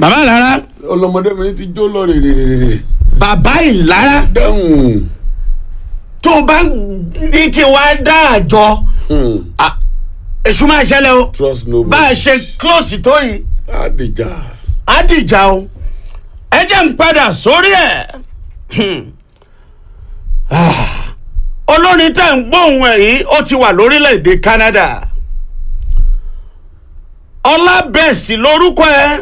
bàbá ìlara ọlọmọdé mi ti jó lọ rèrèrèrè bàbá ìlara dáhùn tó o bá ní kí n wá dá àjọ ah, èṣù máa ṣẹlẹ̀ o trust no bá a ṣe close tó yìí adija á dìjà o ẹ jẹ́ ń padà sórí ẹ̀ Ah, olórin tẹ̀ ń gbóhùn ẹ̀ yìí ó ti wà lórílẹ̀‐èdè Canada ọlá best lórúkọ ẹ̀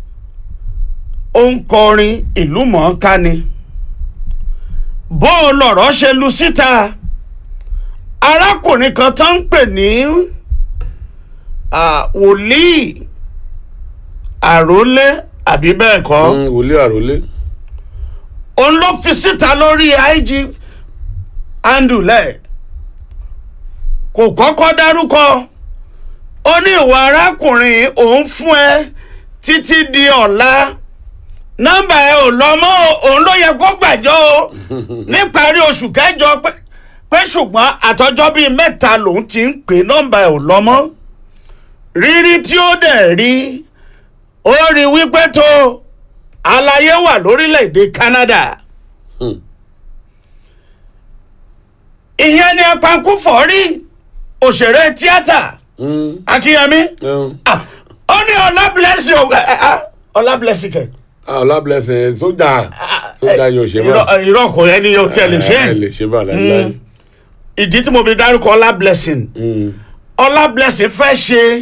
ó ń kọrin ìlú mọ̀ọ́ká ni bó o lọ̀rọ̀ ṣe lu síta arákùnrin kan tó ń pè ní ah, wòlíì àrólé àbí bẹ́ẹ̀ kọ́ wòlíì àròlé òun ló fi síta lórí ig andulẹ kò kọ́kọ́ dárúkọ ó ní ìwà arákùnrin òun fún ẹ títí di ọ̀la nọ́mbà ẹ ò lọ mọ́ o, òun ló yẹ kó gbàjọ́ o níparí oṣù kẹjọ pé pé ṣùgbọ́n àtọjọ́ bíi mẹ́ta lòun ti ń pè nọ́mbà ẹ ò lọ mọ́ rírí tí ó dẹ̀ rí ó rí wípé tó àlàyé wà lórílẹ̀‐èdè Canada Hmm. ìyẹn ni apankúfọ̀ rí òṣèré tíátà Akínyẹmí Ah, ó ní ọlá blessing o ẹ, ẹ, ah, ọlá blessing kẹ. ọlá blessing sójà sójà yóò ṣe bá irọ́ irọ́ kò yẹ ni yóò tiẹ̀ lè ṣe ẹ é lè ṣe bá láíláí ìdí tí mo fi dárúkọ ọlá blessing Mm. ọlá blessing fẹ́ ṣe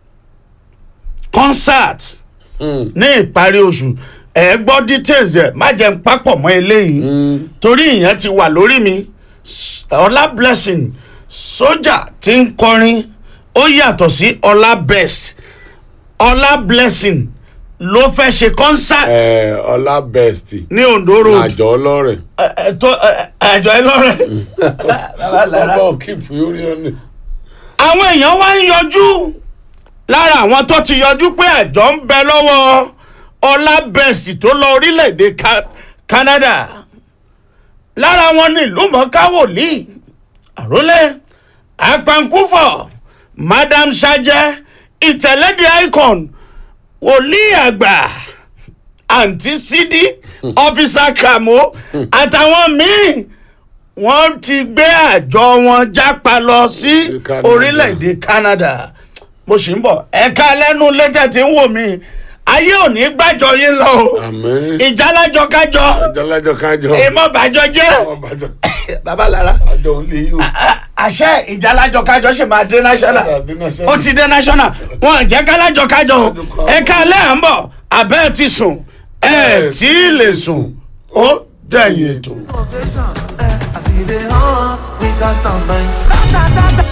concert Mm. ní ìparí oṣù ẹ gbọ́ details ẹ̀ má jẹ́ n papọ̀ mọ́ eléyìí Mm. torí ìyẹn ti wà lórí mi S- ọlá blessing sójà tí ń kọrin ó yàtọ̀ sí ọlá best ọlá blessing ló fẹ́ ṣe concert ẹ ọlá best ní Ondo road àjọ ọlọrẹ Ẹ- ẹ, tó ẹ, àjọ ẹlọ́rẹ̀ Bàbá Lára. ọba keep orí ọ̀nì. àwọn èèyàn wá ń yọjú lára àwọn tó ti yọjú pé àjọ ń bẹ lọ́wọ́ ọlá best tó lọ orílẹ̀-èdè Ca- Canada lára wọn ní ìlú mọ̀ọ́ká wòlíì àrólé apankúfọ̀ madam sajẹ ìtẹ̀lẹ́dẹ̀ icon wòlíì àgbà àǹtí sídí ọ́fíìsà kàmó àtàwọn míì wọ́n ti gbé àjọ wọn jápa lọ sí Canada. orílẹ̀-èdè Canada mo sì ń bọ̀ ẹ̀ka lẹ́nu létẹ̀ tí ń wò mí ayé ò ní gbàjọ yín lọ o àmín ìjálájọ kájọ jọlájọ kájọ èèmọ̀ bàjọ jẹ́ ọbàjọ bàbá Lára àjọ òlé yìí àṣẹ ìjálájọ kájọ ṣì máa dé national ó ti dé national wọn jẹ́ kálájọ kájọ o ẹ̀ka alẹ́ à ń bọ̀ abẹ́ ti sùn ẹ̀ tí ì lè sùn ó dẹ̀yìn ètò. Motivation, eh, I see the heart, we can stand by.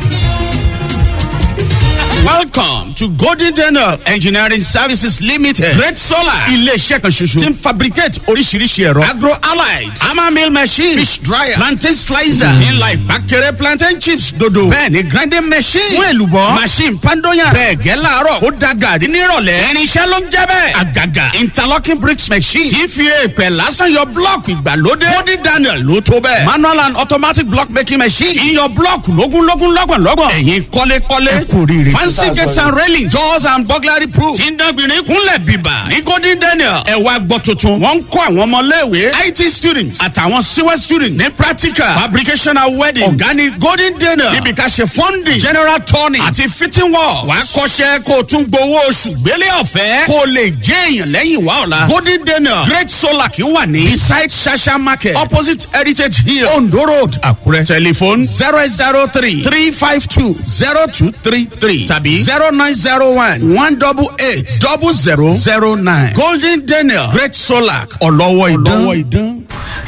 Welcome to Golden Daniel Engineering Services Limited. Great Solar. Ilé-iṣẹ́ kan ṣoṣo. Ti ń fabricate oríṣiríṣi ẹ̀rọ. Agro allied. Hammer mill machine. Fish dryer. Plantain slicer. Ti ń la ìpàkẹ́rẹ́ plantain chips dodo. Bẹ́ẹ̀ni grinding machine. Fún èlùbọ́. Machine pandoyan. Bẹ́ẹ̀ gẹ́ láàárọ̀. Ó da gàrí nírọ̀lẹ́. Irinṣẹ́ ló ń jẹ́ bẹ́ẹ̀. Àgàgà. Interlocking bricks machine. Ti fi èèpẹ̀ lásán yọ blọ́ọ̀kì ìgbàlódé. Golden Daniel ló tó bẹ́ẹ̀. Manual and automatic block making machine. Iyọ̀ blọ́ọ̀kì lógúnlógún lọ́gbọ̀nlọ́gbọ̀n. Ẹ̀yin kọ́lékọ́lé. Ẹ kò rí rí. Fancy gates and railings. Doors and burglary proof. Tí ń dánbìnrin kúnlẹ̀ bíbà. Ní Golden Daniel. Ẹ wá gbọ́ tuntun. Wọ́n ń kọ́ àwọn ọmọléèwé. IT students àtàwọn CWE students ní practical. Fabrication and wedding. Ọ̀gá ni Golden Daniel. Níbi ká ṣe funding. General turning. Àti fitting work. Wàá kọ́ṣẹ́ kó o tún gbowó oṣù gbélé ọ̀fẹ́. Kó o lè jẹ́ èèyàn lẹ́yìn wá ọ̀la. Golden Daniel. Great Solar kì í wà ní. Beside Shasha Market. Opposite Heritage Hill. Ondo Road. Àkúrẹ́. Telephone zero eight zero three three five two zero two three three tàbí zero nine zero one one double eight double zero zero nine. Golden Daniel Great Solar ọlọ́wọ́ ìdán.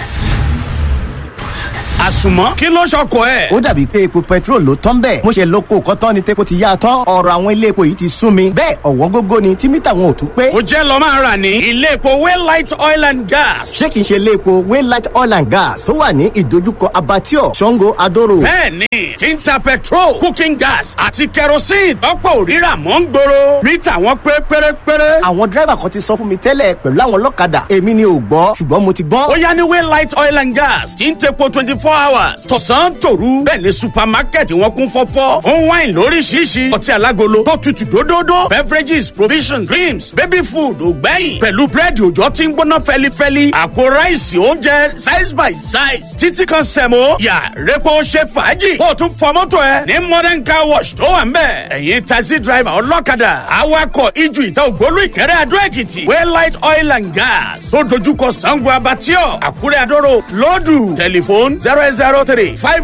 àsùnmọ́ kí ló ṣọkọ ẹ̀. ó dàbí pé epo petrol ló tán bẹ́ẹ̀ mo ṣe lóko kọ́tán ni tepo ti yá a tán ọ̀rọ̀ àwọn ilé epo yìí ti sún mi bẹ́ẹ̀ ọ̀wọ́n gógó ni tí mítà wọn ò tún pé ó jẹ́ lọ́ máa rà ní ilé epo Waylight oil and gas. ṣé kìí ṣe ilé epo waylight oil and gas tó wà ní ìdojúkọ abattoir sango adoro bẹ́ẹ̀ni tí ń ta petrol cooking gas àti kerosene tọ́pọ̀ òrírà mọ́ ń gbòòrò mítà wọn pé pérépéré. àwọn dírẹ́bà kan ti sọ fún mi tẹ́lẹ̀ pẹ̀lú àwọn ọlọ́kadà èmi ni ò gbọ́ ṣùgbọ́n mo ti gbọ́n ó yá ní Waylight oil and gas tí ń tepo twenty four hours tọ̀sán tòru bẹ́ẹ̀ ni supermarket wọn kún fọ́fọ́ fún wine lóríṣiríṣi ọtí alágolo tó tutù dódódó beverages provisions creams baby food ògbẹ́yìn pẹ̀lú búrẹ́dì òjò tí ń gbóná fẹ́lifẹ́li àpò ráìsì oúnjẹ size by size títí kan sẹ̀mó yà rẹ́pọ̀ ṣe fàájì kó o tún fọ mọ́tò ẹ ní modern car wash tó wà ń bẹ̀ ẹ̀yin taxi driver ọlọ́kadà awakọ̀ ijù ìta ògbólú ìkẹrẹ́ adó èkìtì waylight oil and gas tó dojúkọ sango abatio àkúrẹ́ adóró lọ́dù tẹlifóònù zero eight zero three five